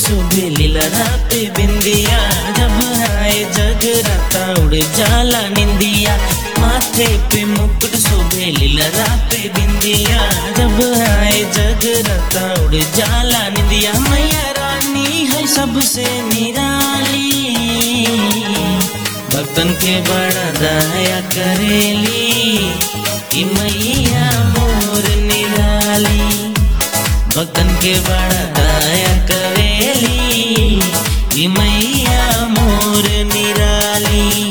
सुबह लीला पे बिंदिया जब आए जगराता उड़ जाला निंदिया माथे पे मुकुट सुबह लीला पे बिंदिया जब आए जगराता उड़ जाला निंदिया मैया रानी है सबसे निराली भक्तन के बड़ा दया करेली कि मैया मोर निराली भक्तन के बड़ा दया करेली कि मैया मोर निराली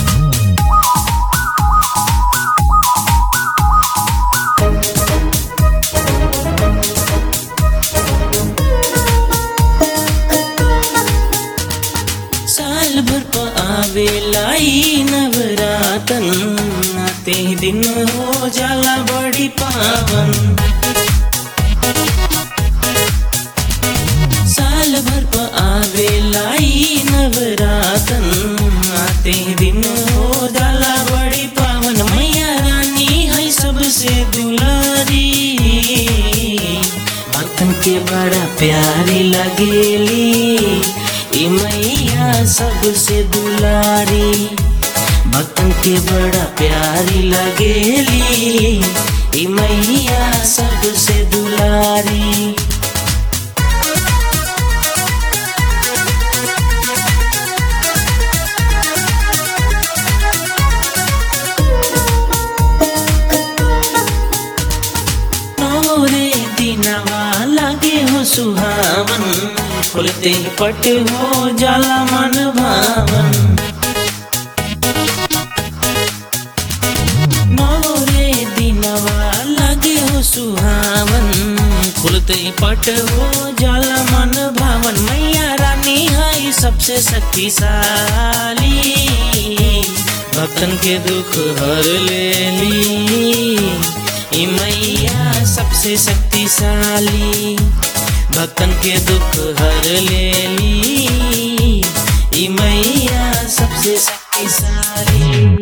साल भर प आवे लाई नवरातन आते ही दिन हो जाला बड़ी पावन साल भर प आवे लाई नवरातन आते ही दिन हो जाला बड़ी पावन मैया रानी है सबसे दुलारी भक्तन के बड़ा प्यारी लगेली ई मैया सबसे दुलारी भक्तन के बड़ा प्यारी लगेली ई मैया सबसे दुलारी नौरे दिनवा लगे हो सुहावन खुलते ही पट हो जाला मन भावन नौरे दिनवा लगे हो सुहावन खुलते ही पट हो जाला मन भावन मैया रानी है सबसे शक्तिशाली भक्तन के दुख हर लेली ई मैया सबसे शक्तिशाली भक्तन के दुख हर लेली ई मैया सबसे शक्तिशाली